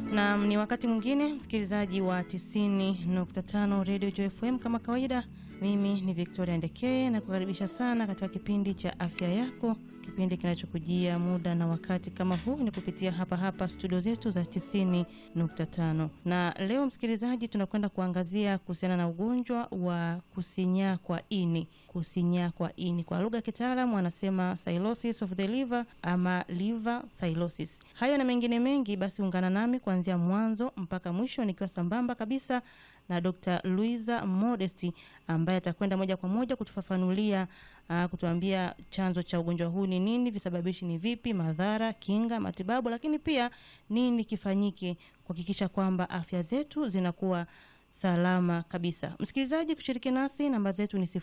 Na ni wakati mwingine msikilizaji wa 90.5 Radio Joy FM. Kama kawaida, mimi ni Victoria Ndekeye na kukaribisha sana katika kipindi cha afya yako, kipindi kinachokujia muda na wakati kama huu ni kupitia hapa hapa studio zetu za 90.5. Na leo msikilizaji, tunakwenda kuangazia kuhusiana na ugonjwa wa kusinyaa kwa ini. Kusinyaa kwa ini kwa lugha ya kitaalamu wanasema cirrhosis of the liver ama liver cirrhosis. Hayo na mengine mengi, basi ungana nami kuanzia mwanzo mpaka mwisho nikiwa sambamba kabisa na Dr. Luisa Modesti ambaye atakwenda moja kwa moja kutufafanulia uh, kutuambia chanzo cha ugonjwa huu ni nini, visababishi ni vipi, madhara, kinga, matibabu, lakini pia nini kifanyike kuhakikisha kwamba afya zetu zinakuwa salama kabisa. Msikilizaji, kushiriki nasi namba zetu ni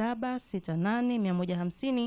0768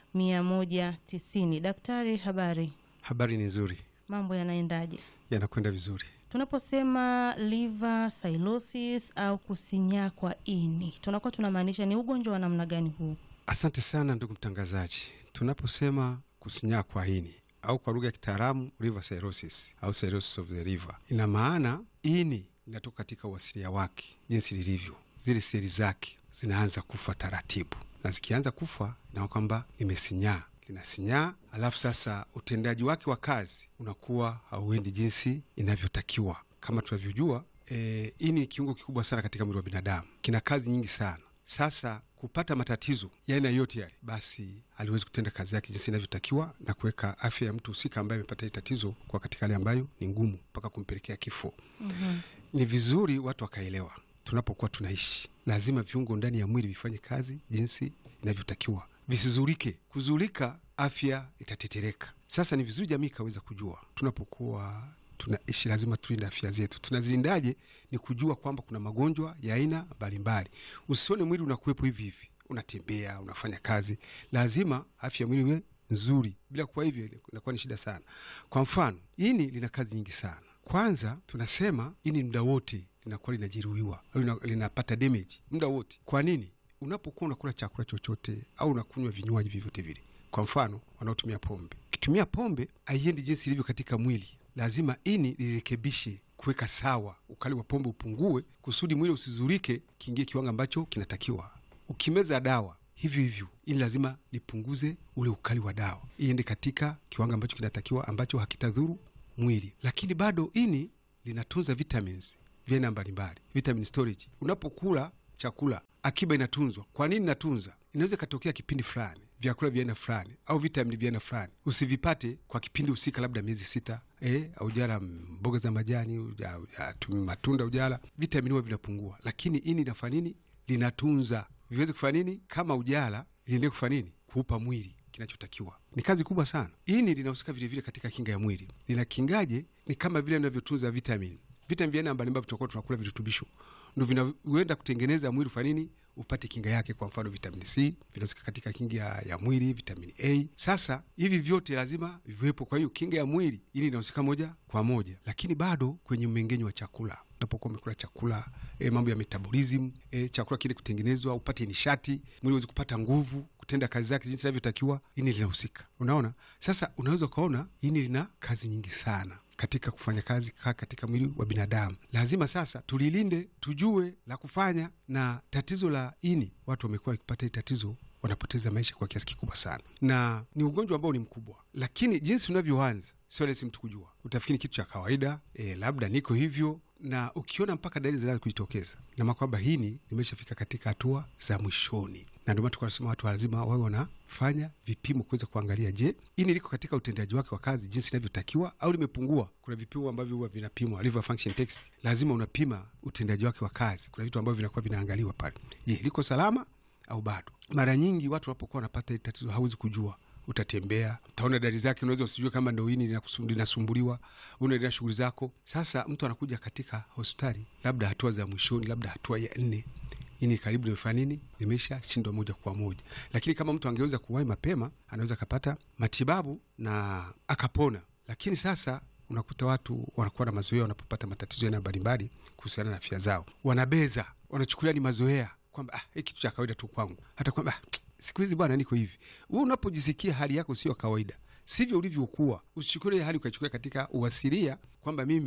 150 190. Daktari, habari? Habari ni nzuri, Mambo yanaendaje? yanakwenda vizuri. Tunaposema liver cirrhosis au kusinyaa kwa ini, tunakuwa tunamaanisha ni ugonjwa wa namna gani huu? Asante sana ndugu mtangazaji. Tunaposema kusinyaa kwa ini au kwa lugha ya kitaalamu liver cirrhosis au cirrhosis of the liver, ina maana ini linatoka katika uasilia wake jinsi lilivyo, zile seli zake zinaanza kufa taratibu, na zikianza kufa inaona kwamba limesinyaa linasinyaa alafu sasa utendaji wake wa kazi unakuwa hauendi jinsi inavyotakiwa. Kama tunavyojua, e, ini ni kiungo kikubwa sana katika mwili wa binadamu, kina kazi nyingi sana. Sasa kupata matatizo ya aina yote yale, basi aliwezi kutenda kazi yake jinsi inavyotakiwa na kuweka afya ya mtu husika ambaye amepata hili tatizo kwa katika hali ambayo ni ngumu mpaka kumpelekea kifo. mm-hmm. Ni vizuri watu wakaelewa, tunapokuwa tunaishi lazima viungo ndani ya mwili vifanye kazi jinsi inavyotakiwa visizulike. Kuzulika, afya itatetereka. Sasa ni vizuri jamii ikaweza kujua, tunapokuwa tunaishi lazima tulinde afya zetu. Tunazilindaje? Ni kujua kwamba kuna magonjwa ya aina mbalimbali. Usione mwili unakuwepo hivi hivi, unatembea unafanya kazi, lazima afya ya mwili iwe nzuri. Bila kuwa hivyo, inakuwa ni shida sana. Kwa mfano, ini lina kazi nyingi sana. Kwanza tunasema ini muda wote linakuwa linajeruhiwa au lina- linapata damage muda wote. Kwa nini? Unapokuwa unakula chakula chochote au unakunywa vinywaji vyovyote vile, kwa mfano wanaotumia pombe, ukitumia pombe haiendi jinsi ilivyo katika mwili, lazima ini lirekebishe kuweka sawa, ukali wa pombe upungue, kusudi mwili usizulike, kiingie kiwango ambacho kinatakiwa. Ukimeza dawa hivyo hivyo, ini lazima lipunguze ule ukali wa dawa, iende katika kiwango ambacho kinatakiwa, ambacho hakitadhuru mwili. Lakini bado ini linatunza vitamins vya aina mbalimbali, vitamin storage. Unapokula chakula akiba inatunzwa. Kwa nini inatunza? Inaweza ikatokea kipindi fulani vyakula vya aina fulani au vitamini vya aina fulani usivipate kwa kipindi husika, labda miezi sita eh, aujala mboga za majani, uja- ujatumia matunda, ujala vitamini huwa vinapungua, lakini ini inafanya nini? Linatunza viweze kufanya nini? Kama ujala liendelee kufanya nini? Kuupa mwili kinachotakiwa. Ni kazi kubwa sana. Ini linahusika vilevile katika kinga ya mwili. Linakingaje? Ni kama vile inavyotunza vitamini vitamini vya aina mbalimbali, tutakuwa tunakula virutubisho ndo vinawenda kutengeneza mwili ufanye nini, upate kinga yake. Kwa mfano vitamini C vinahusika katika kinga ya, ya mwili, vitamini A. Sasa hivi vyote lazima viwepo. Kwa hiyo kinga ya mwili ili inahusika moja kwa moja, lakini bado kwenye mmeng'enyo wa chakula, unapokuwa umekula chakula e, mambo ya metabolism e, chakula kile kutengenezwa, upate nishati, mwili uweze kupata nguvu kutenda kazi zake jinsi inavyotakiwa, ini linahusika. Unaona, sasa unaweza ukaona ini lina kazi nyingi sana katika kufanya kazi ka katika mwili wa binadamu. Lazima sasa tulilinde, tujue la kufanya. Na tatizo la ini, watu wamekuwa wakipata hili tatizo, wanapoteza maisha kwa kiasi kikubwa sana, na ni ugonjwa ambao ni mkubwa, lakini jinsi unavyoanza sio rahisi mtu kujua. Utafikiri kitu cha kawaida e, labda niko hivyo, na ukiona mpaka dalili zinaanza kujitokeza, nama kwamba hini limeshafika katika hatua za mwishoni na ndio maana tukawa tunasema watu lazima wawe wanafanya vipimo kuweza kuangalia, je, ini liko katika utendaji wake wa kazi jinsi inavyotakiwa au limepungua. Kuna vipimo ambavyo huwa vinapimwa, liver function test, lazima unapima utendaji wake wa kazi. Kuna vitu ambavyo vinakuwa vinaangaliwa pale, je, liko salama au bado. Mara nyingi watu wanapokuwa wanapata hili tatizo hawezi kujua utatembea utaona dalili zake, unaweza usijue kama ndo ini linakusu- linasumbuliwa, unaendelea shughuli zako. Sasa mtu anakuja katika hospitali, labda hatua za mwishoni, labda hatua ya nne, ini karibu limefanya nini, limesha shindwa moja kwa moja. Lakini kama mtu angeweza kuwahi mapema, anaweza akapata matibabu na akapona. Lakini sasa unakuta watu wanakuwa na mazoea, wanapopata matatizo yana mbalimbali kuhusiana na afya zao, wanabeza, wanachukulia ni mazoea kwamba ah, hii kitu cha kawaida tu kwangu, hata kwamba ah, siku hizi bwana niko hivi. Wewe unapojisikia hali yako sio kawaida, sivyo ulivyokuwa, usichukulie hali ukaichukulia katika uasilia kwamba mimi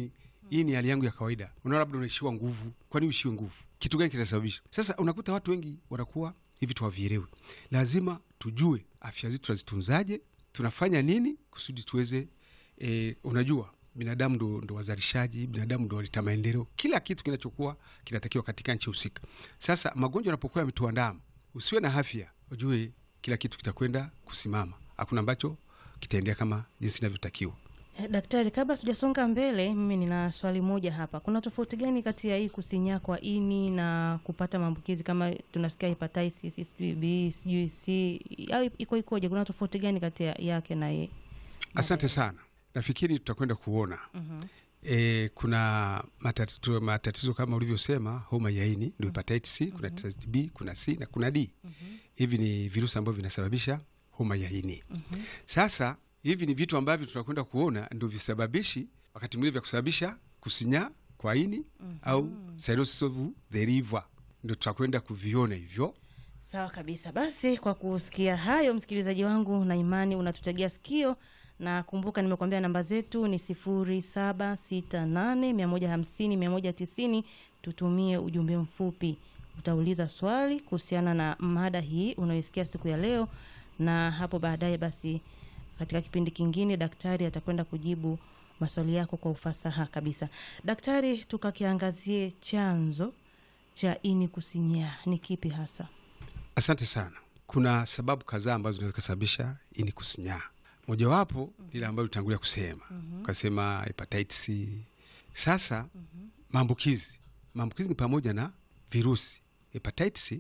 hii ni hali yangu ya kawaida. Unaona, labda unaishiwa nguvu. Kwani uishiwe nguvu? Kitu gani kitasababisha? Sasa unakuta watu wengi wanakuwa hivi, tuwavielewi. Lazima tujue afya zetu tunazitunzaje, tunafanya nini kusudi tuweze e, unajua binadamu ndo, ndo wazalishaji, binadamu ndo waleta maendeleo. Kila kitu kinachokuwa kinatakiwa katika nchi husika. Sasa magonjwa yanapokuwa yametuandama, usiwe na afya, ujue kila kitu kitakwenda kusimama, hakuna ambacho kitaendea kama jinsi inavyotakiwa. Eh, Daktari, kabla tujasonga mbele, mimi nina swali moja hapa. Kuna tofauti gani kati ya hii kusinyaa kwa ini na kupata maambukizi kama tunasikia hepatitis, sijui B, sijui C, au iko ikoje? Kuna tofauti gani kati ya yake na ye? Asante sana, nafikiri tutakwenda kuona Mhm. E, kuna matatizo, matatizo kama ulivyosema, homa ya ini ndio hepatitis C, kuna hepatitis B, kuna C na kuna D. Hivi ni virusi ambavyo vinasababisha homa ya ini. Sasa hivi ni vitu ambavyo tutakwenda kuona ndio visababishi wakati mwingine vya kusababisha kusinyaa kwa ini au cirrhosis of the liver, ndio tutakwenda kuviona hivyo. Sawa kabisa. Basi kwa kusikia hayo, msikilizaji wangu, na imani unatutegea sikio, na kumbuka nimekuambia namba zetu ni sifuri saba sita nane mia moja hamsini mia moja tisini. Tutumie ujumbe mfupi, utauliza swali kuhusiana na mada hii unayoisikia siku ya leo, na hapo baadaye basi katika kipindi kingine daktari atakwenda kujibu maswali yako kwa ufasaha kabisa. Daktari, tukakiangazie chanzo cha ini kusinyaa ni kipi hasa? Asante sana. Kuna sababu kadhaa ambazo zinaweza kusababisha ini kusinyaa. Mojawapo ile ambayo ulitangulia kusema ukasema hepatitis. Sasa maambukizi, maambukizi ni pamoja na virusi hepatitis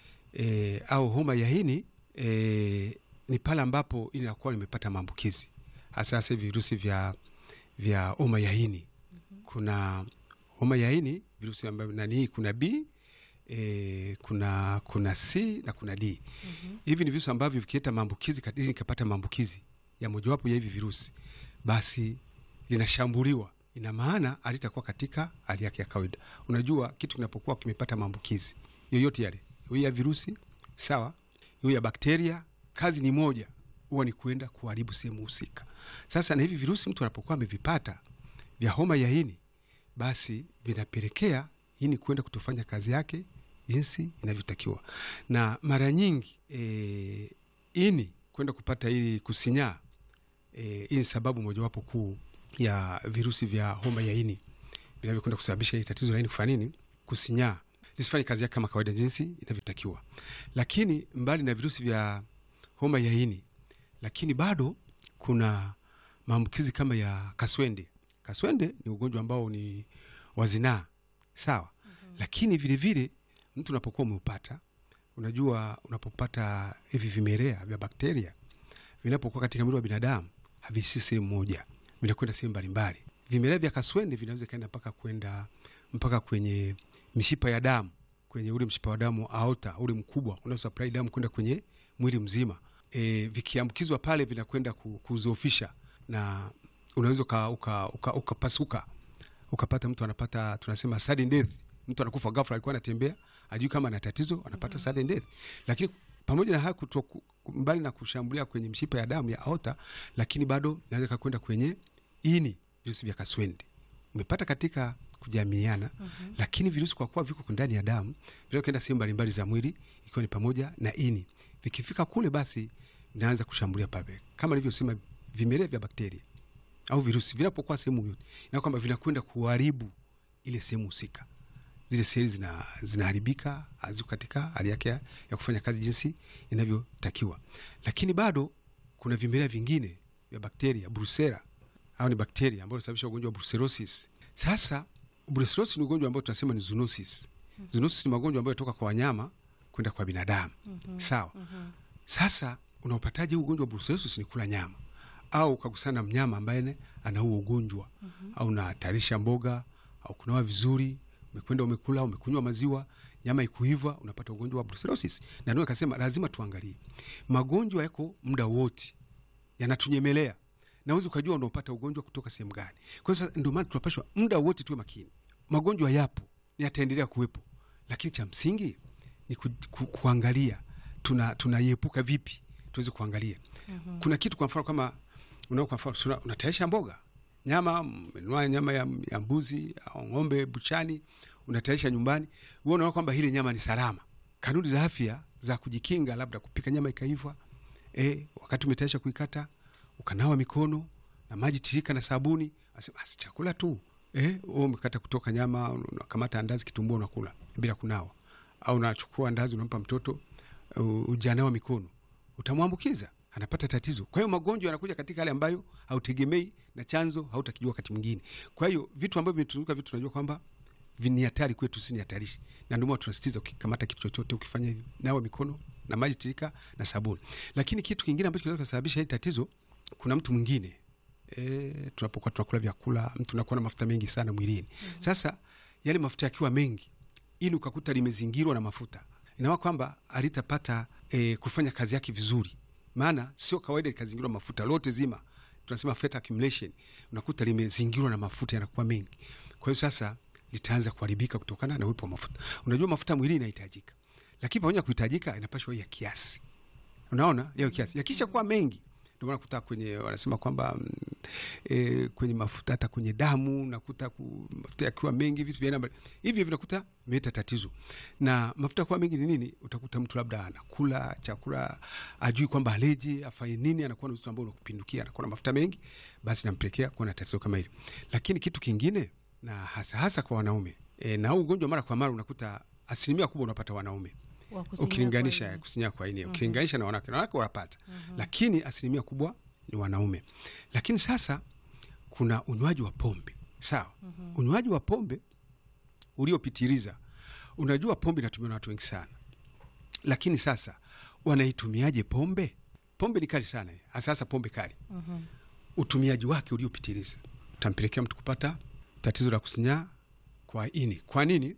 e, au homa ya ini e, ni pale ambapo ini inakuwa limepata maambukizi, hasa hasa hivi virusi vya vya homa ya ini. Kuna homa ya ini virusi ambavyo nani, kuna B e, kuna kuna C na kuna D. Hivi ni virusi ambavyo vikileta maambukizi kati- ikapata maambukizi ya mojawapo ya hivi virusi, basi linashambuliwa. Ina maana alitakuwa katika hali yake ya kawaida. Unajua, kitu kinapokuwa kimepata maambukizi yoyote yale, iwe ya virusi sawa, iwe ya bakteria, kazi ni moja, huwa ni kuenda kuharibu sehemu husika. Sasa na hivi virusi mtu anapokuwa amevipata vya homa ya ini, basi vinapelekea ini kwenda kutofanya kazi yake jinsi inavyotakiwa, na mara nyingi e, ini kwenda kupata ili kusinyaa e, hii ni sababu mojawapo kuu ya virusi vya homa ya ini vinavyokwenda kusababisha hii tatizo la ini kufanya nini, kusinyaa, lisifanye kazi yake kama kawaida jinsi inavyotakiwa. Lakini mbali na virusi vya homa ya ini, lakini bado kuna maambukizi kama ya kaswende. Kaswende ni ugonjwa ambao ni wazinaa sawa, lakini vilevile mtu unapokuwa umeupata, unajua, unapopata hivi vimelea vya bakteria vinapokuwa katika mwili wa binadamu havisi sehemu moja, vinakwenda sehemu mbalimbali. Vimelea vya kaswende vinaweza kaenda mpaka kwenda mpaka kwenye mishipa ya damu, kwenye ule mshipa wa damu aorta, ule mkubwa unaosupply damu kwenda kwenye mwili mzima. E, vikiambukizwa pale vinakwenda ku- kuzofisha na unaweza uka- uka- uka- ukapasuka ukapata mtu anapata tunasema sudden death, mtu anakufa ghafla, alikuwa anatembea ajui kama ana tatizo, anapata sudden death. Lakini pamoja na haya kutoku, mbali na kushambulia kwenye mshipa ya damu ya aorta, lakini bado naweza kakwenda kwenye ini, virusi vya kaswende umepata katika kujamiana lakini virusi kwa kuwa viko ndani ya damu vinaweza kwenda sehemu mbalimbali za mwili ikiwa ni pamoja na ini. Vikifika kule, basi vinaanza kushambulia pale, kama nilivyosema, vimelea vya bakteria au virusi vinapokuwa sehemu yote, na kwamba vinakwenda kuharibu ile sehemu husika, zile seli zina zinaharibika, haziko katika hali yake ya ya kufanya kazi jinsi inavyotakiwa. Lakini bado kuna vimelea vingine vya bakteria Brucella, au ni bakteria ambao unasababisha ugonjwa wa brucellosis. Sasa brucellosis ni ugonjwa ambao tunasema ni zoonosis. Zoonosis ni magonjwa ambayo yanatoka kwa wanyama kwenda kwa binadamu. Sawa. Sasa unaupataje huu ugonjwa wa brucellosis? Ni kula nyama au ukagusana na mnyama ambaye ne- ana huo ugonjwa au unahatarisha mboga au kunawa vizuri, umekwenda umekula, umekunywa maziwa, nyama ikuiva, unapata ugonjwa wa brucellosis. Na ndio akasema lazima tuangalie magonjwa yako muda wote yanatunyemelea na uwezi ukajua unaopata ugonjwa kutoka sehemu gani. Kwa hiyo sasa ndio maana tunapashwa muda wote tuwe makini. Magonjwa yapo, yataendelea kuwepo, lakini cha msingi ni ku, ku, kuangalia tuna tunaiepuka vipi, tuweze kuangalia kuna kitu kwa mfano kama unao kwa mfano una- unatayarisha mboga nyama, umenunua nyama ya, ya mbuzi au ng'ombe buchani, unatayarisha nyumbani, wewe unaona kwamba hili nyama ni salama. Kanuni za afya za kujikinga, labda kupika nyama ikaiva, eh, wakati umetayarisha kuikata, ukanawa mikono na maji tirika na sabuni, asema basi chakula tu. Eh, wewe umekata kutoka nyama, unakamata andazi kitumbua unakula bila kunawa, au unachukua andazi unampa mtoto uh, ujanawa mikono, utamwambukiza anapata tatizo. Kwa hiyo magonjwa yanakuja katika hali ambayo hautegemei na chanzo hautakijua wakati mwingine. Kwa hiyo vitu ambavyo vimetuzunguka, vitu tunajua kwamba ni hatari kwetu, si ni hatarishi, na ndio maana tunasisitiza ukikamata kitu chochote ukifanya hivi, nawa mikono na maji tirika na sabuni. Lakini kitu kingine ambacho kinaweza kusababisha hili tatizo, kuna mtu mwingine e, tunapokuwa tunakula vyakula, mtu anakuwa na mafuta mengi sana mwilini. mm-hmm. Sasa yale mafuta yakiwa mengi, ili ukakuta limezingirwa na mafuta, inawa kwamba alitapata e, kufanya kazi yake vizuri maana sio kawaida likazingirwa mafuta lote zima, tunasema fat accumulation, unakuta limezingirwa na mafuta yanakuwa mengi. Kwa hiyo sasa litaanza kuharibika kutokana na uwepo wa mafuta. Unajua mafuta mwilini inahitajika, lakini pamoja kuhitajika inapashwa ya kiasi. Unaona hiyo kiasi, yakisha kuwa mengi ndio maana kuta kwenye wanasema kwamba mm, e, kwenye mafuta hata kwenye damu nakuta ku, mafuta yakiwa mengi vitu vya hivi vinakuta vimeleta tatizo. Na mafuta kuwa mengi ni nini? Utakuta mtu labda anakula chakula ajui kwamba aleji afanye nini, anakuwa na uzito ambao unakupindukia, anakuwa na mafuta mengi, basi nampelekea kuwa na tatizo kama hili. Lakini kitu kingine na hasa hasa kwa wanaume e, na huu ugonjwa mara kwa mara unakuta asilimia kubwa unapata wanaume Wa kusinyaa ukilinganisha kwa ini. kusinyaa kwa ini ukilinganisha na wanawake, na wanawake wanapata Mhm. lakini asilimia kubwa ni wanaume. Lakini sasa kuna unywaji wa pombe, sawa. Mhm. Unywaji wa pombe uliopitiliza, unajua pombe inatumiwa na watu wengi sana, lakini sasa wanaitumiaje pombe? Pombe ni kali sana, hasa hasa pombe kali. Mhm. Utumiaji wake uliopitiliza utampelekea mtu kupata tatizo la kusinyaa kwa ini. Kwa nini?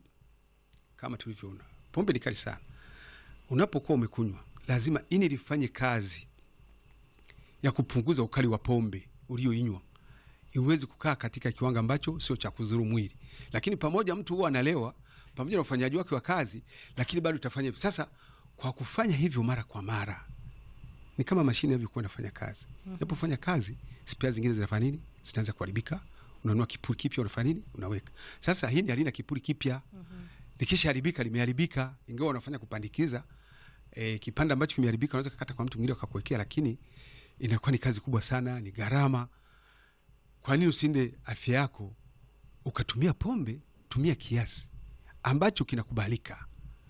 Kama tulivyoona, pombe ni kali sana. Unapokuwa umekunywa, lazima ini lifanye kazi ya kupunguza ukali wa pombe ulioinywa, iwezi kukaa katika kiwango ambacho sio cha kudhuru mwili. Lakini pamoja mtu huwa analewa pamoja na ufanyaji wake wa kazi, lakini bado utafanya hivyo. Sasa kwa kufanya hivyo mara kwa mara, ni kama mashine inavyokuwa inafanya kazi. Unapofanya kazi, spea zingine zinafanya nini? Zinaanza kuharibika. Unanua kipuri kipya, unafanya nini? Unaweka. Sasa hili halina kipuri kipya, likisha haribika limeharibika, ingawa unafanya kupandikiza e, kipande ambacho kimeharibika unaweza kukata kwa mtu mwingine akakuwekea, lakini inakuwa ni kazi kubwa sana, ni gharama. Kwa nini usinde afya yako ukatumia pombe? Tumia kiasi ambacho kinakubalika,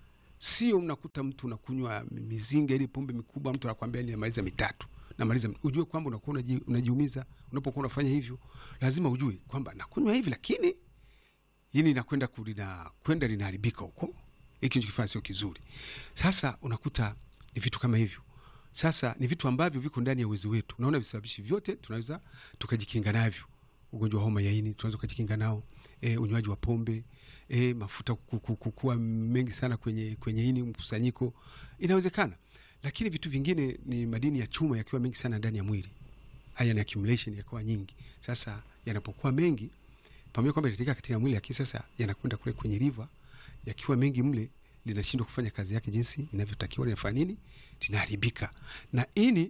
sio unakuta mtu unakunywa mizinga ile pombe mikubwa, mtu anakwambia ninamaliza mitatu namaliza. Ujue kwamba unakuwa unaji, unajiumiza unapokuwa unafanya hivyo. Lazima ujue kwamba nakunywa hivi, lakini hili linakwenda ku- linakwenda linaharibika huko, hiki nikifanya sio kizuri. Sasa unakuta ni vitu kama hivyo. Sasa ni vitu ambavyo viko ndani ya uwezo wetu. Unaona, visababishi vyote tunaweza tukajikinga navyo. Ugonjwa wa homa ya ini tunaweza kujikinga nao, e, unywaji wa pombe, e, mafuta ku- ku- ku- kuwa mengi sana kwenye, kwenye ini, mkusanyiko, inawezekana. Lakini vitu vingine ni madini ya chuma yakiwa mengi sana ndani ya mwili, iron accumulation yakiwa nyingi. Sasa yanapokuwa mengi pamoja kwamba yanahitajika katika mwili, lakini sasa yanakwenda kule kwenye liver, yakiwa mengi mle, linashindwa kufanya kazi yake jinsi inavyotakiwa. Linafanya nini? Linaharibika. Na ini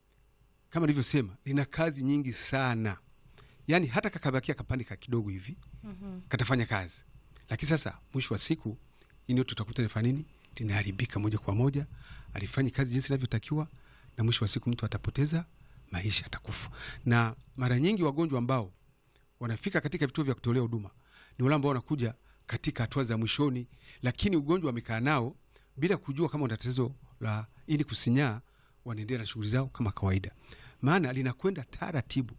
kama nilivyosema, lina kazi nyingi sana, yaani hata kakabakia kapande ka kidogo hivi Mhm. katafanya kazi, lakini sasa mwisho wa siku ini yote utakuta linafanya nini? Linaharibika moja kwa moja, alifanyi kazi jinsi inavyotakiwa, na mwisho wa siku mtu atapoteza maisha, atakufa. Na mara nyingi wagonjwa ambao wanafika katika vituo vya kutolea huduma ni wale ambao wanakuja katika hatua za mwishoni, lakini ugonjwa wamekaa nao bila kujua kama wana tatizo la ini kusinyaa, wanaendelea na shughuli zao kama kawaida, maana linakwenda taratibu,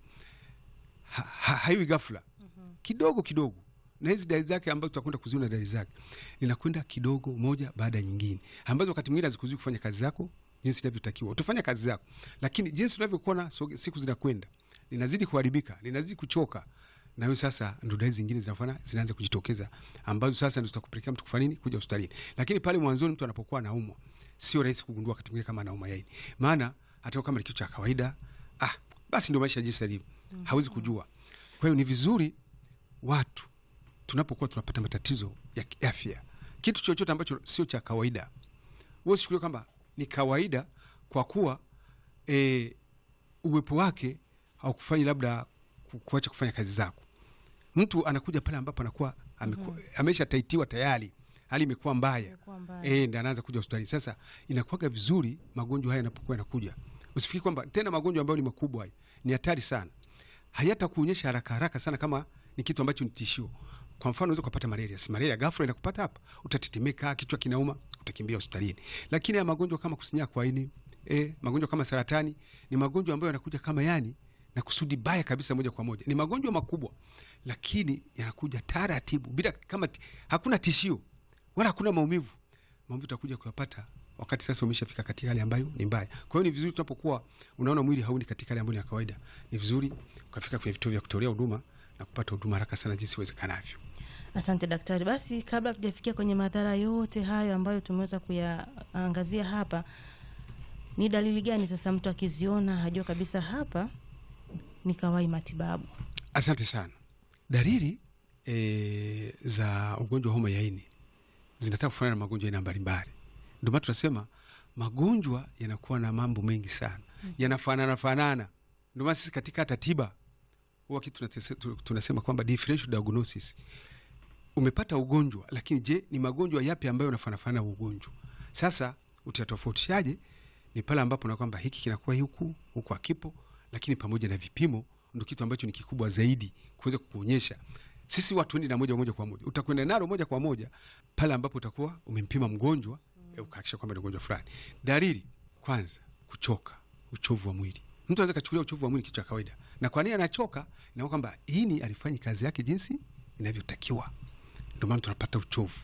ha, ha, haiwi ghafla, kidogo kidogo, na hizi dalili zake ambazo tutakwenda kuziona dalili zake, linakwenda kidogo, moja baada ya nyingine, ambazo wakati mwingine hazikuzuii kufanya kazi zako jinsi inavyotakiwa. Utafanya kazi zako, lakini jinsi unavyokuwa soge- siku zinakwenda, linazidi kuharibika, linazidi kuchoka, na hiyo sasa ndo dalili zingine zinafanya zinaanza kujitokeza, ambazo sasa ndo zitakupelekea mtu kufanya nini? Kuja hospitalini. Lakini pale mwanzoni mtu anapokuwa anaumwa, sio rahisi kugundua wakati mwingine kama anauma yaini, maana hata kama ni kitu cha kawaida, ah, basi ndio maisha jinsi yalivyo, hawezi kujua. Kwa hiyo ni vizuri watu tunapokuwa tunapata matatizo ya kiafya, kitu chochote ambacho sio cha kawaida, wewe usichukulie kwamba ni kawaida kwa kuwa e, uwepo wake haukufanyi labda ku, kuacha kufanya kazi zako. Mtu anakuja pale ambapo anakuwa ameku- amesha taitiwa tayari, hali imekuwa mbaya Imekuwa mbaya. eh, ndo anaanza kuja hospitali. Sasa inakuwaga vizuri magonjwa haya yanapokuwa yanakuja, usifikiri kwamba tena magonjwa ambayo ni makubwa haya ni hatari sana, hayata kuonyesha haraka haraka sana kama ni kitu ambacho ni tishio. Kwa mfano unaweza kupata malaria, si malaria ghafla inakupata hapa, utatetemeka, kichwa kinauma, utakimbia hospitalini. Lakini ya magonjwa kama kusinyaa kwa ini, eh, magonjwa kama saratani ni magonjwa ambayo yanakuja kama yani na kusudi baya kabisa, moja kwa moja. Ni magonjwa makubwa, lakini yanakuja taratibu, bila kama ti- hakuna tishio wala hakuna maumivu. Maumivu utakuja kuyapata wakati sasa umeshafika katika hali ambayo ni mbaya. Kwa hiyo ni vizuri tunapokuwa unaona mwili hauni katika hali ambayo ni ya kawaida, ni vizuri ukafika kwenye vituo vya kutolea huduma na kupata huduma haraka sana jinsi iwezekanavyo. Asante daktari. Basi kabla tujafikia kwenye madhara yote hayo ambayo tumeweza kuyaangazia hapa, ni dalili gani sasa mtu akiziona hajua kabisa hapa ni kawai matibabu? Asante sana. Dalili e, za ugonjwa wa homa ya ini zinataka kufanana na magonjwa aina mbalimbali. Ndio maana tunasema magonjwa yanakuwa na mambo mengi sana, yanafanana fanana. Ndio maana sisi katika hata tiba huwa kitu tunatese- tu- tunasema kwamba differential diagnosis. Umepata ugonjwa, lakini je, ni magonjwa yapi ambayo yanafanana na ugonjwa? Sasa utatofautishaje? Ni pale ambapo na kwamba hiki kinakuwa huku huku hakipo, lakini pamoja na vipimo ndo kitu ambacho ni kikubwa zaidi kuweza kukuonyesha. Sisi watu ni na moja moja kwa moja, utakwenda nalo moja kwa moja pale ambapo utakuwa umempima mgonjwa mm. ukahakisha kwamba ni ugonjwa fulani. Dalili kwanza, kuchoka, uchovu wa mwili. Mtu anaweza kachukulia uchovu wa mwili kitu cha kawaida, na kwa nini anachoka? Inaona kwamba ini alifanyi kazi yake jinsi inavyotakiwa, ndio maana tunapata uchovu.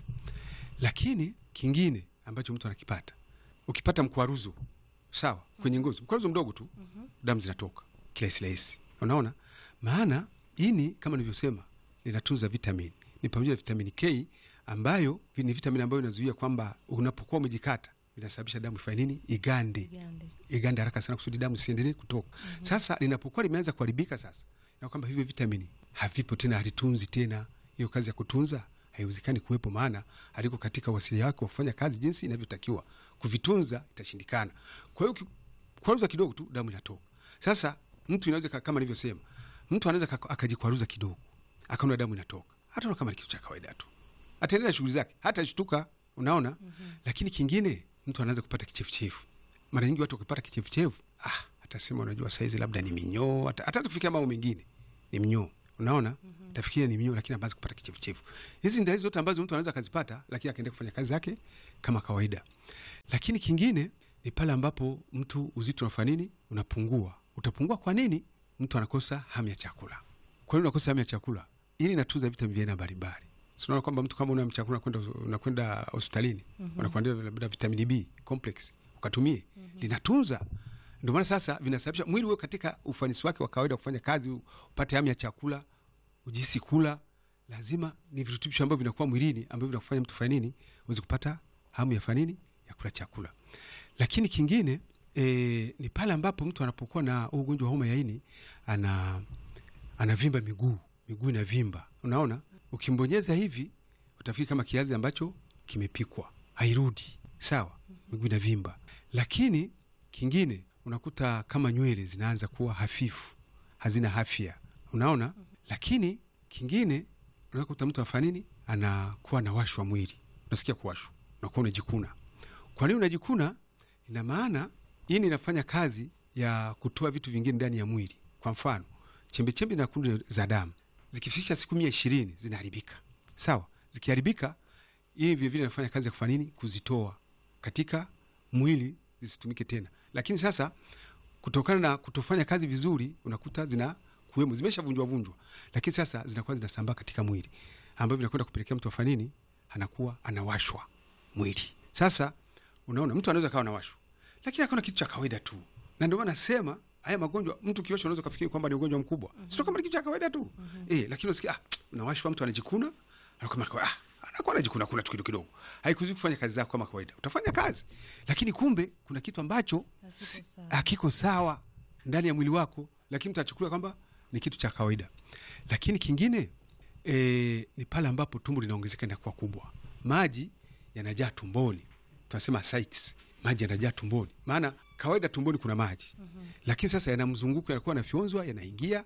Lakini kingine ambacho mtu anakipata, ukipata mkwaruzo sawa kwenye ngozi, mkwaruzo mdogo tu, damu zinatoka kirahisi rahisi. Unaona maana ini kama nilivyosema linatunza vitamini, ni pamoja na vitamini K ambayo ni vitamini ambayo inazuia kwamba unapokuwa umejikata vinasababisha damu ifanye nini, igande Gande. igande haraka sana kusudi damu isiendelee kutoka. Sasa linapokuwa limeanza kuharibika sasa, na kwamba hivyo vitamini havipo tena, halitunzi tena. Hiyo kazi ya kutunza haiwezekani kuwepo, maana haliko katika uasilia wake wa kufanya kazi jinsi inavyotakiwa. Kuvitunza itashindikana. Kwa hiyo kwaruza kidogo tu damu inatoka. Sasa mtu inaweza ka- kama nilivyosema, mtu anaweza ka- akajikwaruza kidogo akaona damu inatoka, hata kama ni kitu cha kawaida tu, ataendelea na shughuli zake, hata shtuka, unaona. Lakini kingine, mtu anaweza kupata kichefuchefu mara nyingi watu wakipata kichefuchefu ah, atasema unajua saizi labda ni minyoo, ata- ataanza kufikia mambo mengine ni mnyoo, unaona tafikiria ni minyoo, lakini anaanza kupata kichefuchefu. Hizi ni dalili zote ambazo mtu anaweza akazipata, lakini akaendelea kufanya kazi zake kama kawaida. Lakini kingine ni pale ambapo mtu uzito unafanya nini, unapungua. Utapungua kwa nini? Mtu anakosa hamu ya chakula. Kwa nini unakosa hamu ya chakula? Ili inatunza vitamini vya aina mbalimbali. Si unaona kwamba mtu kama una hamu ya chakula unakwenda unakwenda hospitalini wanakuambia labda vitamini B complex ukatumie, linatunza. Ndio maana sasa vinasababisha mwili uwe katika ufanisi wake wa kawaida wa kufanya kazi, upate hamu ya chakula, ujisi kula. Lazima ni virutubisho ambavyo vinakuwa mwilini ambavyo vinakufanya mtu fanye nini, uweze kupata hamu ya fanya nini, ya kula chakula. Lakini kingine e, ni pale ambapo mtu anapokuwa na huu ugonjwa wa homa ya ini ana anavimba miguu, miguu inavimba. Unaona, ukimbonyeza hivi utafikiri kama kiazi ambacho kimepikwa, hairudi sawa, miguu inavimba. Lakini kingine unakuta kama nywele zinaanza kuwa hafifu, hazina afya, unaona. Lakini kingine unakuta mtu afanya nini, anakuwa na washwa mwili, unasikia kuwashwa, unakuwa unajikuna. Kwa nini unajikuna? Ina maana ini inafanya kazi ya kutoa vitu vingine ndani ya mwili. Kwa mfano chembechembe na kunde za damu zikifikisha siku mia ishirini zinaharibika, sawa. Zikiharibika hii vilevile inafanya kazi ya kufanya nini, kuzitoa katika mwili zisitumike tena. Lakini sasa kutokana na kutofanya kazi vizuri, unakuta zina kuwemo zimeshavunjwa vunjwa, lakini sasa zinakuwa zinasambaa katika mwili, ambavyo vinakwenda kupelekea mtu afanye nini, anakuwa anawashwa mwili. Sasa unaona, mtu anaweza kawa anawashwa, lakini akaona kitu cha kawaida tu, na ndio maana nasema haya magonjwa mtu kiosha unaweza kufikiri kwamba ni ugonjwa mkubwa, mm -hmm. sio kama ni kitu cha kawaida tu mm -hmm. eh, lakini unasikia ah, unawashwa, mtu anajikuna anakuwa kama ah, anakuwa anajikuna kuna tu kidogo kidogo, haikuzi kufanya kazi zako kama kawaida. Utafanya kazi, lakini kumbe kuna kitu ambacho si- sawa. hakiko sawa ndani ya mwili wako, lakini mtu achukulia kwamba ni kitu cha kawaida. Lakini kingine e, ni pale ambapo tumbo linaongezeka linakuwa kubwa, maji yanajaa tumboni, tunasema ascites, maji yanajaa tumboni. Maana kawaida tumboni kuna maji lakini sasa yana mzunguko, yanakuwa yanafyonzwa, yanaingia,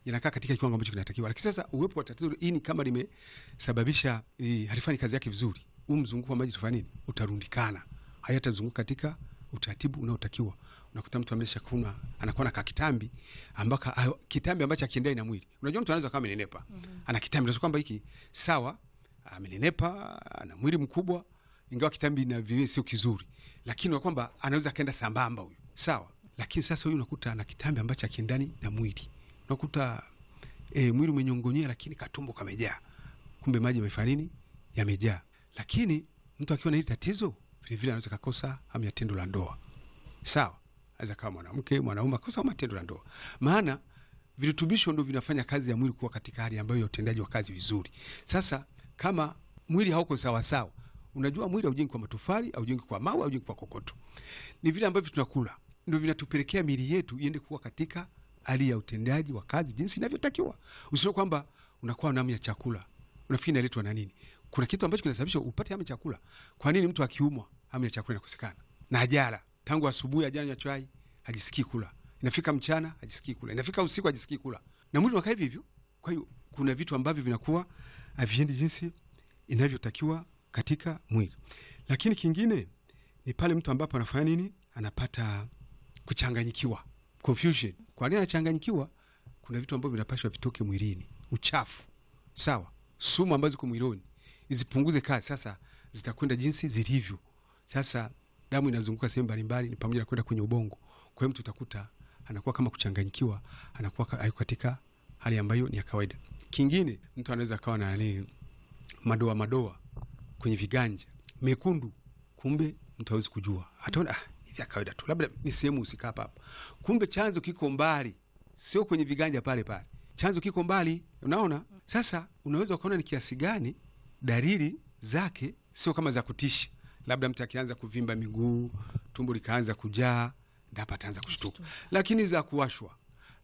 yanakaa katika kiwango ambacho kinatakiwa. Lakini sasa uwepo wa tatizo ini kama limesababisha eh, halifanyi kazi yake vizuri, huu mzunguko wa maji tufanya nini? Utarundikana, hayatazunguka katika utaratibu unaotakiwa. Unakuta mtu amesha kuna anakuwa na kakitambi ambaka ayo- kitambi ambacho akiendai na mwili. Unajua mtu anaweza kama amenenepa ana kitambi, unaweza kwamba hiki sawa, amenenepa, ana mwili mkubwa, ingawa kitambi na vile sio kizuri, lakini kwamba anaweza akaenda sambamba huyu, sawa. Lakini sasa huyu unakuta ana kitambi ambacho akiendani na mwili, unakuta e, mwili umenyongonyea, lakini katumbo kamejaa, kumbe maji yamefanya nini? Yamejaa. Lakini mtu akiwa na hili tatizo vilevile anaweza kakosa hamu ya tendo la ndoa, sawa. Aweza kama mwanamke mwanaume akosa hamu ya tendo la ndoa, maana virutubisho ndo vinafanya kazi ya mwili kuwa katika hali ambayo ya utendaji wa kazi vizuri. Sasa kama mwili hauko sawasawa, unajua mwili haujengi kwa matofali, haujengi kwa mawe, haujengi kwa kokoto, ni vile ambavyo tunakula ndo vinatupelekea mili yetu iende kuwa katika hali ya utendaji wa kazi jinsi inavyotakiwa. Usio kwamba unakuwa na hamu ya chakula, unafikiri inaletwa na nini? Kuna kitu ambacho kinasababisha upate hamu ya chakula. Kwa nini mtu akiumwa hamu ya chakula inakosekana na ajala tangu asubuhi ajanywa chai hajisikii kula, inafika mchana hajisikii kula, inafika usiku hajisikii kula, na mwili unakaa hivi hivyo. Kwa hiyo kuna vitu ambavyo vinakuwa haviendi jinsi inavyotakiwa katika mwili. Lakini kingine ni pale mtu ambapo anafanya nini, anapata kuchanganyikiwa, confusion. Kwa nini anachanganyikiwa? Kuna vitu ambavyo vinapashwa vitoke mwilini, uchafu, sawa, sumu ambazo ziko mwilini zipunguze kazi, sasa zitakwenda jinsi zilivyo. Sasa damu inazunguka sehemu mbalimbali, ni pamoja na kwenda kwenye ubongo. Kwa hiyo mtu utakuta anakuwa kama kuchanganyikiwa, anakuwa ka- hayuko katika hali ambayo ni ya kawaida. Kingine mtu anaweza akawa na nani, madoa madoa kwenye viganja mekundu, kumbe mtu hawezi kujua, ataona ah, ni vya kawaida tu, labda ni sehemu husika hapa hapa, kumbe chanzo kiko mbali, sio kwenye viganja pale pale, chanzo kiko mbali. Unaona, sasa unaweza ukaona ni kiasi gani dalili zake sio kama za kutisha, labda mtu akianza kuvimba miguu, tumbo likaanza kujaa, ndapa ataanza kushtuka, lakini za kuwashwa,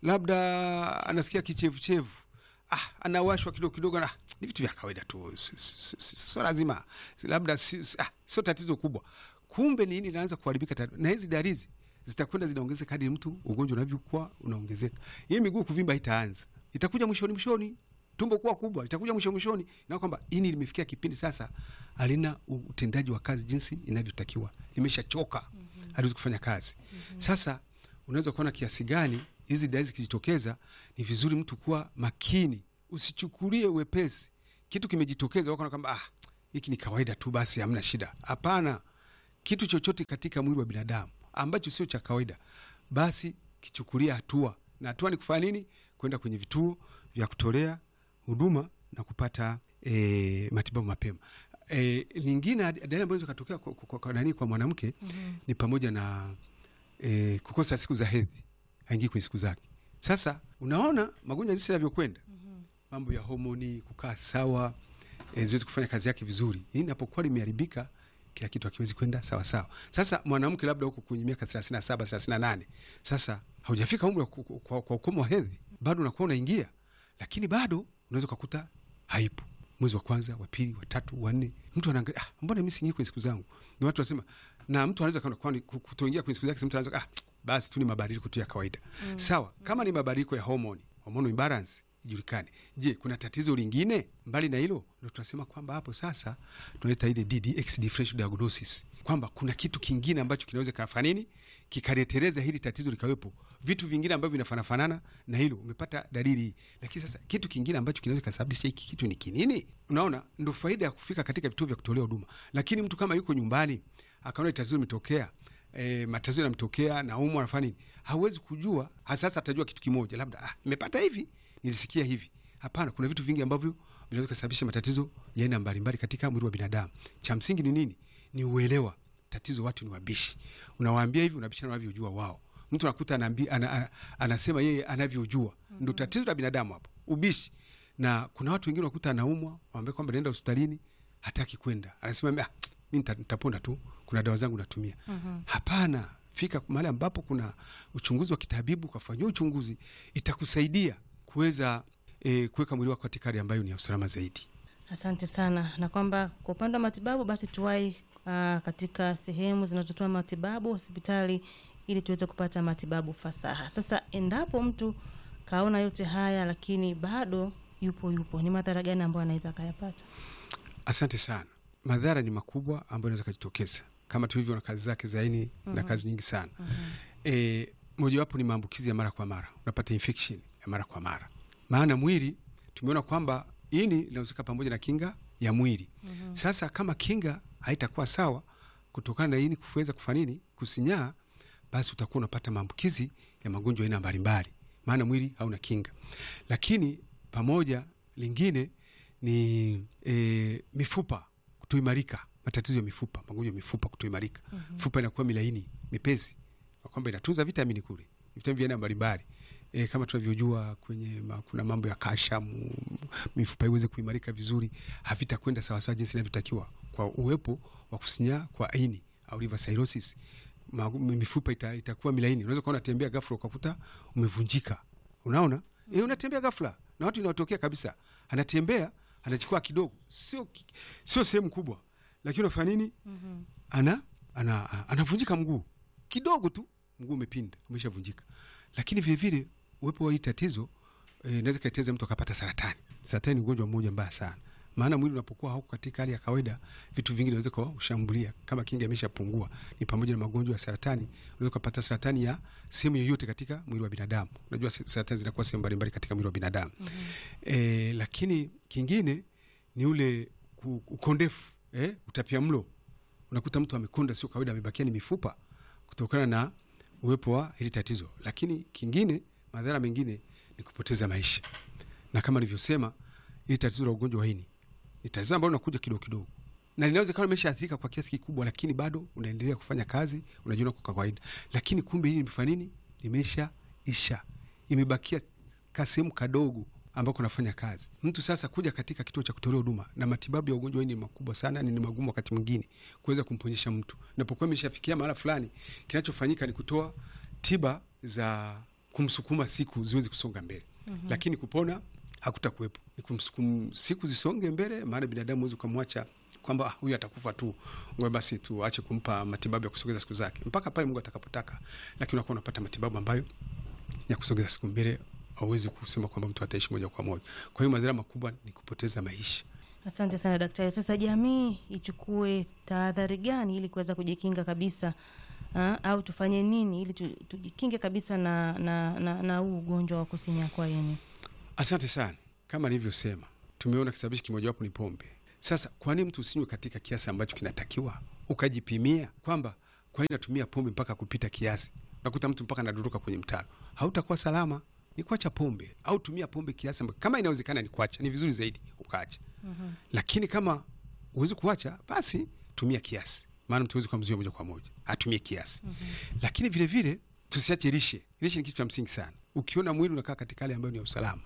labda anasikia kichevuchevu ah, anawashwa kidogo kidogo, na ni vitu vya kawaida tu, si- si- si- sio lazima, labda si- si- ah, sio tatizo kubwa. Kumbe nini inaanza kuharibika tatu, na hizi dalili zitakwenda zinaongezeka hadi mtu ugonjwa unavyokuwa unaongezeka. Hii miguu kuvimba itaanza, itakuja mwishoni mwishoni, tumbo kuwa kubwa itakuja mwisho mwishoni, na kwamba ini limefikia kipindi sasa halina utendaji wa kazi jinsi inavyotakiwa, limeshachoka, haliwezi kufanya kazi. Sasa unaweza kuona kiasi gani hizi dalili zikijitokeza, ni vizuri mtu kuwa makini, usichukulie wepesi kitu kimejitokeza, wakaona kwamba ah, hiki ni kawaida tu, basi hamna shida. Hapana, kitu chochote katika mwili wa binadamu ambacho sio cha kawaida, basi kichukulia hatua, na hatua ni kufanya nini? Kwenda kwenye vituo vya kutolea huduma na kupata e, matibabu mapema. E, lingine dalili ambazo zikatokea kwa, kwa, kwa, nani kwa mwanamke ni pamoja na e, kukosa siku za hedhi, haingii kwenye siku zake. Sasa unaona magonjwa jinsi yanavyokwenda, mambo ya homoni kukaa sawa, e, ziwezi kufanya kazi yake vizuri. Hii inapokuwa limeharibika, kila kitu hakiwezi kwenda sawa sawa. Sasa mwanamke labda huko kwenye miaka 37 38, sasa haujafika umri wa ku- ku- kwa, kwa ukomo wa hedhi, bado unakuwa unaingia, lakini bado unaweza ukakuta haipo mwezi wa kwanza, wa pili, wa tatu, wa nne, mtu anaangalia ah, mbona mimi siingii kwenye siku zangu? Ni watu wasema, na mtu anaweza kaona kwani ku- kutoingia kwenye siku zake, mtu anaweza ah, basi tu ni mabadiliko tu ya kawaida sawa. Kama ni mabadiliko ya homoni, hormonal imbalance ijulikane. Je, kuna tatizo lingine mbali na hilo? Ndio tunasema kwamba hapo sasa tunaita ile DDX differential diagnosis, kwamba kuna kitu kingine ambacho kinaweza kafanya nini kikareteleza hili tatizo likawepo, vitu vingine ambavyo vinafanafanana na hilo, umepata dalili hii, lakini sasa kitu kingine ambacho kinaweza kasababisha hiki kitu ni kinini? Unaona, ndo faida ya kufika katika vituo vya kutolea huduma. Lakini mtu kama yuko nyumbani akaona tatizo limetokea E, matatizo yanamtokea na umu anafanya nini, hawezi kujua. Sasa atajua kitu kimoja, labda ah, nimepata hivi, nilisikia hivi. Hapana, kuna vitu vingi ambavyo vinaweza kusababisha matatizo ya aina mbalimbali katika mwili wa binadamu. Cha msingi ni nini? Ni uelewa. Tatizo watu ni wabishi, unawaambia hivi, unabishana wanavyojua wao. Mtu anakuta anaambia, ana, ana, anasema yeye anavyojua. Ndo tatizo la binadamu hapo, ubishi. Na kuna watu wengine unakuta anaumwa, waambia kwamba naenda hospitalini, hataki kwenda, anasema ah, mi nita- nitapona tu, kuna dawa zangu natumia. Hapana, fika mahali ambapo kuna uchunguzi wa kitabibu, ukafanyia uchunguzi, itakusaidia kuweza e, kuweka mwili wako katika hali ambayo ni ya usalama zaidi. Asante sana, na kwamba kwa upande wa matibabu basi tuwai uh, katika sehemu zinazotoa matibabu hospitali, ili tuweze kupata matibabu fasaha. Sasa endapo mtu kaona yote haya lakini bado yupo yupo, ni madhara gani ambayo anaweza akayapata? Asante sana. Madhara ni makubwa ambayo inaweza kujitokeza kama tulivyo na kazi zake za ini na kazi nyingi sana. E, mojawapo ni maambukizi ya mara kwa mara, unapata infection ya mara kwa mara, maana mwili tumeona kwamba ini linahusika pamoja na kinga ya mwili. Sasa kama kinga haitakuwa sawa kutokana na ini kuweza kufanya nini, kusinyaa, basi utakuwa unapata maambukizi ya magonjwa aina mbalimbali, maana mwili hauna kinga. Lakini pamoja lingine ni e, mifupa kutoimarika, matatizo ya mifupa, magonjwa ya mifupa kutoimarika. Mifupa inakuwa milaini mepesi, kwa kwamba inatunza vitamini kule, vitamini vya aina mbalimbali e, kama tunavyojua kwenye ma, kuna mambo ya kashamu, mifupa iweze kuimarika vizuri, havitakwenda sawasawa jinsi inavyotakiwa kwa uwepo wa kusinyaa kwa ini au liver cirrhosis. Ma, mifupa ita, itakuwa milaini. Unaweza kuwa unatembea ghafla ukakuta umevunjika, unaona e, unatembea ghafla na watu inaotokea kabisa, anatembea anachukua kidogo, sio ki- sio sehemu kubwa, lakini unafanya nini? ana ana anavunjika mguu kidogo tu, mguu umepinda umeshavunjika. Lakini vile vile uwepo wa hii tatizo eh, inaweza kaiteza mtu akapata saratani. Saratani ni ugonjwa mmoja mbaya sana, maana mwili unapokuwa hauko katika hali ya kawaida, vitu vingi vinaweza kushambulia. Kama kinga imeshapungua, ni pamoja na magonjwa ya saratani. Unaweza kupata saratani ya sehemu yoyote katika mwili wa binadamu. Unajua sa- saratani zinakuwa sehemu mbalimbali katika mwili wa binadamu eh, lakini kingine ni ule ku- ukondefu eh, utapia mlo unakuta mtu amekonda sio kawaida, amebakia ni mifupa kutokana na uwepo wa hili tatizo. Lakini kingine, madhara mengine ni kupoteza maisha, na kama nilivyosema, hili tatizo la ugonjwa wa ini ni tatizo ambalo linakuja kidogo kidogo, na linaweza kama limeshaathirika kwa kiasi kikubwa, lakini bado unaendelea kufanya kazi, unajiona kwa kawaida, lakini kumbe hili limefanya nini? Limeshaisha, imebakia kasehemu kadogo ambako unafanya kazi. Mtu sasa kuja katika kituo cha kutolea huduma na matibabu ya ugonjwa huu ni makubwa sana, ni magumu wakati mwingine kuweza kumponyesha mtu. Napokuwa imeshafikia mahala fulani, kinachofanyika ni kutoa tiba za kumsukuma siku ziweze kusonga mbele, lakini kupona hakutakuwepo. Ni kumsukum siku zisonge mbele, maana binadamu huwezi ukamwacha kwamba "Ah, huyu atakufa tu, ngoja basi tu ache kumpa matibabu ya kusogeza siku zake mpaka pale Mungu atakapotaka, lakini unakuwa unapata matibabu ambayo ya kusogeza siku mbele, hauwezi kusema kwamba mtu ataishi moja kwa moja. Kwa hiyo madhara makubwa ni kupoteza maisha. Asante sana daktari. Sasa jamii ichukue tahadhari gani ili kuweza kujikinga kabisa ha? au tufanye nini ili tu- tujikinge kabisa na na na, na huu ugonjwa wa kusinyaa kwa ini? Asante sana. Kama nilivyosema, tumeona kisababishi kimojawapo ni pombe. Sasa kwa nini mtu usinywe katika kiasi ambacho kinatakiwa, ukajipimia kwamba kwa nini natumia pombe mpaka kupita kiasi? Nakuta mtu mpaka anaduruka kwenye mtaro, hautakuwa salama. Ni kuacha pombe au tumia pombe kiasi ambacho, kama inawezekana ni kuacha, ni vizuri zaidi ukaacha. Lakini kama huwezi kuacha, basi tumia kiasi, maana mtu huwezi kumzuia moja kwa moja, atumie kiasi. Lakini vile vile tusiache lishe. Lishe ni kitu cha msingi sana. Ukiona mwili unakaa katika hali ambayo ni ya usalama,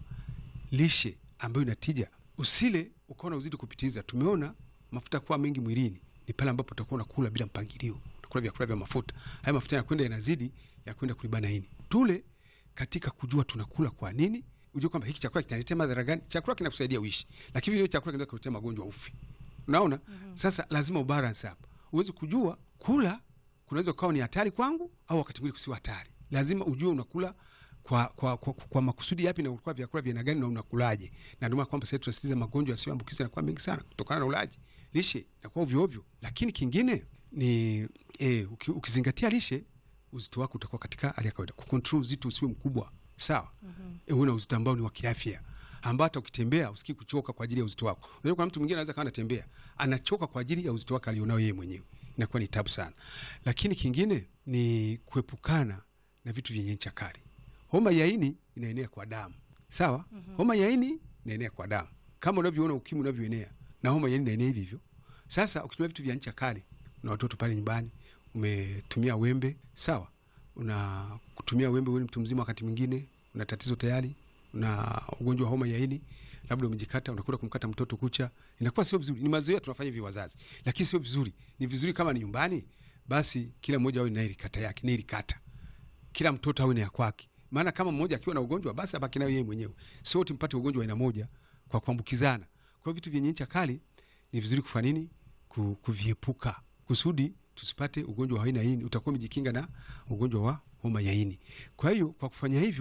lishe ambayo inatija, usile ukaona uzidi kupitiliza. Tumeona mafuta kuwa mengi mwilini ni pale ambapo utakuwa unakula bila mpangilio, unakula vyakula vya mafuta. Haya mafuta yanakwenda yanazidi ya kwenda kulibana ini. Tule katika kujua tunakula kwa nini, ujue kwamba hiki chakula kinaletea madhara gani. Chakula kinakusaidia uishi, lakini vile chakula kinaweza kuletea magonjwa ufi. Unaona? Sasa lazima ubalance hapa, uweze kujua kula kunaweza kukawa ni hatari kwangu au wakati mwingine kusiwa hatari. Lazima ujue unakula kwa, kwa, kwa, kwa makusudi yapi na unakula vyakula vya aina gani na unakulaje. Na ndio maana kwamba sasa tunasisitiza magonjwa yasiyoambukiza yanakuwa mengi sana kutokana na ulaji. Lishe inakuwa ovyo ovyo, lakini kingine ni eh, uki, ukizingatia lishe uzito wako utakuwa katika hali ya kawaida. Kucontrol uzito usiwe mkubwa, sawa? Eh, uwe na uzito ambao ni wa kiafya ambao hata ukitembea usikii kuchoka kwa ajili ya uzito wako. Unajua kuna mtu mwingine anaweza kawa anatembea anachoka kwa ajili ya uzito wake alionao yeye mwenyewe, inakuwa ni tabu sana. Lakini kingine ni kuepukana na vitu vyenye ncha kali. Homa ya ini inaenea kwa damu, sawa? Homa ya ini inaenea kwa damu kama unavyoona ukimwi unavyoenea, na homa ya ini inaenea hivi hivyo. Sasa ukitumia vitu vya ncha kali, una watoto pale nyumbani, umetumia wembe, sawa? Una kutumia wembe, wewe ni mtu mzima, wakati mwingine una tatizo tayari, una ugonjwa wa homa ya ini, labda umejikata, unakwenda kumkata mtoto kucha, inakuwa sio vizuri. Ni mazoea tunafanya hivi wazazi, lakini sio vizuri. Ni vizuri kama ni nyumbani, basi kila mmoja awe na ile kata yake, na ile kata kila mtoto awe na ya kwake. Maana kama mmoja akiwa na ugonjwa basi abaki nayo yeye mwenyewe, sio wote mpate ugonjwa wa aina moja kwa kuambukizana. Kwa hiyo vitu vyenye ncha kali ni vizuri kufanya nini? Ku, kuviepuka kusudi tusipate ugonjwa wa aina hii. Utakuwa umejikinga na ugonjwa wa homa ya ini. Kwa hiyo kwa kufanya hivyo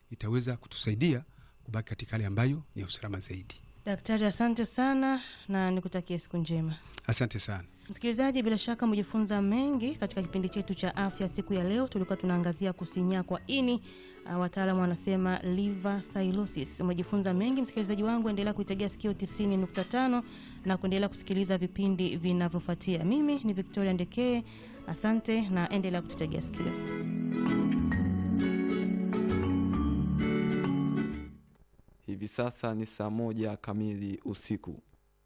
itaweza kutusaidia kubaki katika hali ambayo ni ya usalama zaidi. Daktari, asante sana na nikutakie siku njema. Asante sana. Msikilizaji, bila shaka umejifunza mengi katika kipindi chetu cha afya siku ya leo. Tulikuwa tunaangazia kusinyaa kwa ini, uh, wataalamu wanasema liver cirrhosis. Umejifunza mengi msikilizaji wangu, endelea kuitegea sikio 90.5 na kuendelea kusikiliza vipindi vinavyofuatia. Mimi ni Victoria Ndekee, asante na endelea kututegea sikio. Hivi sasa ni saa moja kamili usiku.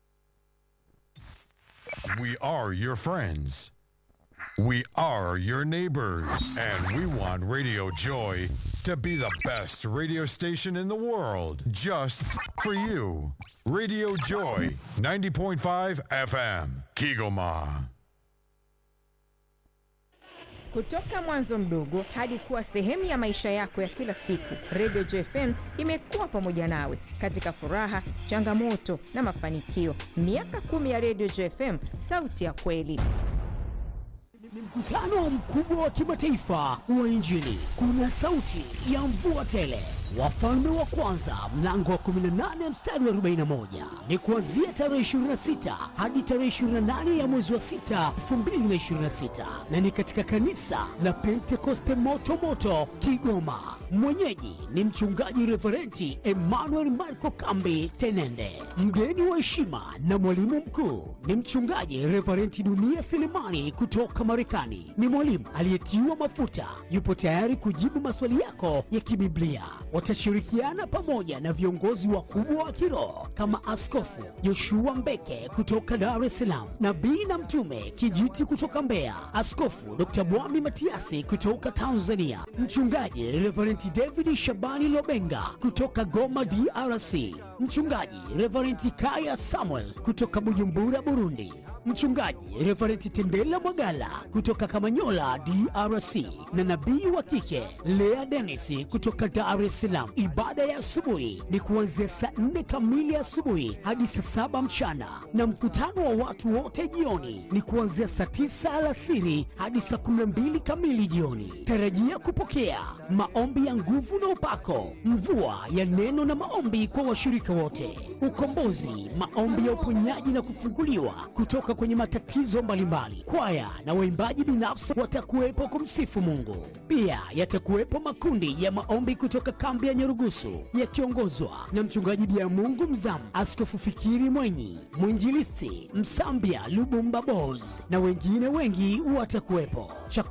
We are your friends. We are your neighbors. And we want Radio Joy to be the best radio station in the world just for you. Radio Joy 90.5 FM, Kigoma. Kutoka mwanzo mdogo hadi kuwa sehemu ya maisha yako ya kila siku, Radio JFM imekuwa pamoja nawe katika furaha, changamoto na mafanikio. Miaka kumi ya Radio JFM, sauti ya kweli. Ni mkutano mkubwa wa kimataifa wa Injili. Kuna sauti ya mvua tele, wafalme wa kwanza mlango wa 18 mstari wa 41. Ni kuanzia tarehe 26 hadi tarehe 28 ya mwezi wa 6 2026, na ni katika kanisa la Pentekoste moto moto Kigoma. Mwenyeji ni mchungaji Reverenti Emmanuel Marco Kambi Tenende. Mgeni wa heshima na mwalimu mkuu ni mchungaji Reverenti Dunia Selemani kutoka Marekani. Ni mwalimu aliyetiwa mafuta, yupo tayari kujibu maswali yako ya kibiblia. Watashirikiana pamoja na viongozi wakubwa wa kiroho kama Askofu Joshua Mbeke kutoka Dar es Salaam, nabii na mtume Kijiti kutoka Mbeya, Askofu Dr. Mwami Matiasi kutoka Tanzania, mchungaji Reverenti David Shabani Lobenga kutoka Goma DRC, mchungaji Reverenti Kaya Samuel kutoka Bujumbura Burundi, mchungaji Reverenti Tendela Mwagala kutoka Kamanyola DRC, na nabii wa kike Lea Dennis kutoka Dar es Salaam. Ibada ya asubuhi ni kuanzia saa nne kamili asubuhi hadi saa saba mchana, na mkutano wa watu wote jioni ni kuanzia saa tisa alasiri hadi saa kumi na mbili kamili jioni. Tarajia kupokea maombi ya nguvu na upako, mvua ya neno na maombi kwa washirika wote, ukombozi, maombi ya uponyaji na kufunguliwa kutoka kwenye matatizo mbalimbali. Kwaya na waimbaji binafsi watakuwepo kumsifu Mungu. Pia yatakuwepo makundi ya maombi kutoka kambi ya Nyarugusu yakiongozwa na mchungaji Bia Mungu Mzamu, Askofu Fikiri Mwenyi, mwinjilisti Msambia Lubumba Bos na wengine wengi watakuwepo. Cha